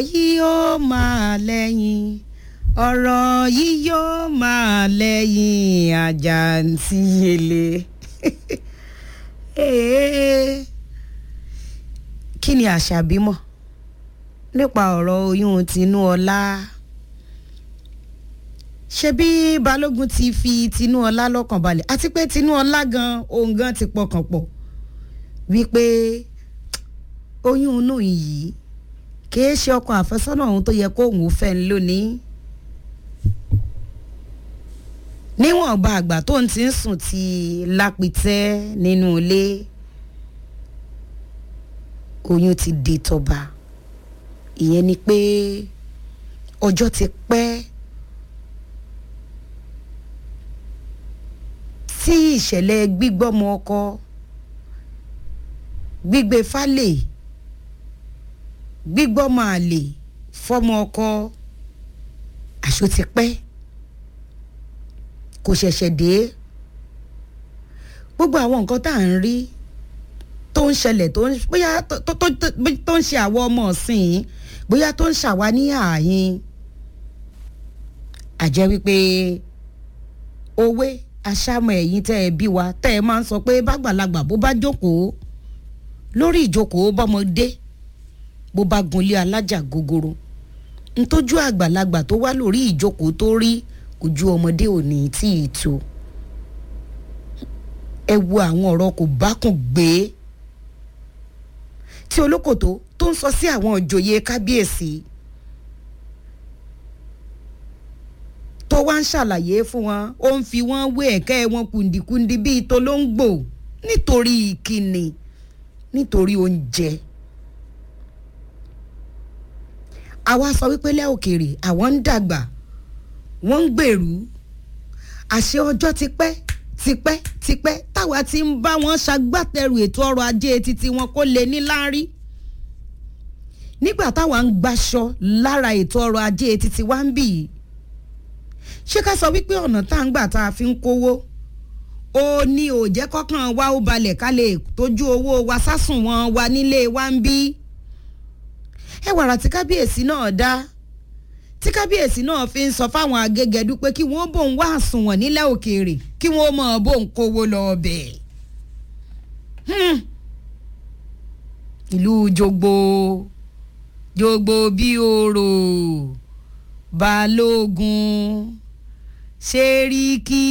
yìí ó máa lẹ́yìn ọ̀rọ̀ yìí yóò máa lẹ́yìn àjàǹtí ele Ee, kí ni àṣàbí mọ̀ nípa ọ̀rọ̀ oyún tinúọlá ṣebí balógun ti fi tinúọlá lọ́kàn balẹ̀ àti pé tinúọlá gan òun gan ti pọkàn pọ̀ wípé oyún inú yìí kìí ṣe ọkọ àfẹ́sọ́nà òun tó yẹ kóun ò fẹ́ ń lónìí níwọ̀nba àgbà tó ń ti ń sùn ti lápìtẹ́ nínú ilé oyún ti di tọba ìyẹn ni pé ọjọ́ ti pẹ́ tí ìṣẹ̀lẹ̀ gbígbọ́mọ ọkọ gbígbé fálè gbígbọ́mọ àlè fọ́mọ ọkọ àṣọ ti pẹ́ kò ṣẹ̀ṣẹ̀ dé gbogbo àwọn nǹkan tá à ń rí tó ń ṣẹlẹ̀ tó ń bóyá tó tó tó ń ṣe àwọn ọmọ ọ̀sìn bóyá tó ń ṣàwa ní ààyìn àjẹ́ wípé òwe aṣámọ̀ ẹ̀yìn tẹ́ ẹ bí wa tẹ́ ẹ máa ń sọ pé bàgbàlagbà bó bá jókòó lórí ìjókòó bọ́mọdé bó bá gunlé alájà gogoro ntójú àgbàlagbà tó wá lórí ìjókòó tó rí ojú ọmọdé ò ní tí ì tó ẹ wo àwọn ọ̀rọ̀ kò bákùn gbé tí olókòtó tó ń sọ sí àwọn òjòyè kábíyèsí tó wá ń ṣàlàyé fún wọn ó ń fi wọn wé ẹ̀kẹ́ wọn kùndìkùndì bíi tolóńgbò nítorí ìkíni nítorí oúnjẹ àwa sọ wípé lẹ́ òkèèrè àwọn ń dàgbà wọ́n ń gbèrú àṣẹ ọjọ́ ti pẹ́ tipẹ́ tipẹ́ táwa ti ń bá wọn ṣagbátẹrù ètò ọrọ̀ ajé títí wọn kó lè ní láárí nígbà táwa ń gbaṣọ lára ètò ọrọ̀ ajé títí wa ń bì í ṣé ká sọ wípé ọ̀nà tá à ń gbà tá a fi ń kówó ó ní òjẹ́ kọ́kàn wa ó balẹ̀ ká lè tójú owó wa sásùn wọn wa nílé wa ń bí ẹ wàrà tí kábíyèsí náà dá tí kábíyèsí náà fi ń sọ fáwọn agégẹdú pé kí wọ́n bòun wá àsùnwọ̀n nílẹ̀ òkèèrè kí wọ́n mọ̀ bòun kówó lọ ọbẹ̀. ìlú jogbo jogbo bí oro balógun ṣeríkì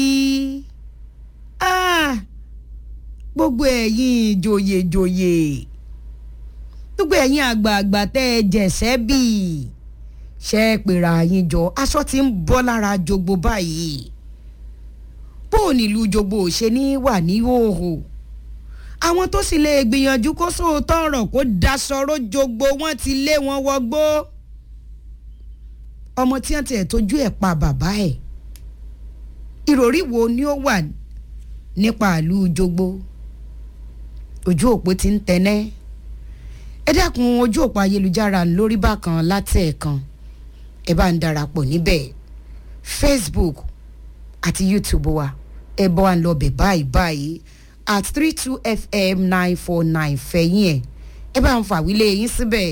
ah, gbogbo ẹ̀yin ìjòyèjòyè gbogbo ẹ̀yin àgbààgbà tẹ́ ẹ jẹ̀ṣẹ́ bíi ṣe é pèrà yín jọ aṣọ tí ń bọ́ lára jogbo báyìí bó o nílùú jogbo ò ṣe ní wà ní hòhò àwọn tó sì lè gbìyànjú kó sóòótọ́ ọ̀rọ̀ kó daṣọró jogbo wọ́n ti lé wọn wọgbó ọmọ tí wọ́n tiẹ̀ tójú ẹ̀ pa bàbá ẹ̀ ìròrí wo ni ó wà nípa ìlú jogbo ojú òpó ti ń tẹnẹ́ ẹ dákun ojú òpó ayélujára lórí bákan látẹ̀ẹ̀kan ẹ bá ń darapọ̀ níbẹ̀ facebook àti youtube wa ẹ bọ́ à ń lọ bẹ̀ báyìí báyìí at three two fm nine four nine fẹ̀yìn ẹ̀ ẹ bá ń fàwílé yín síbẹ̀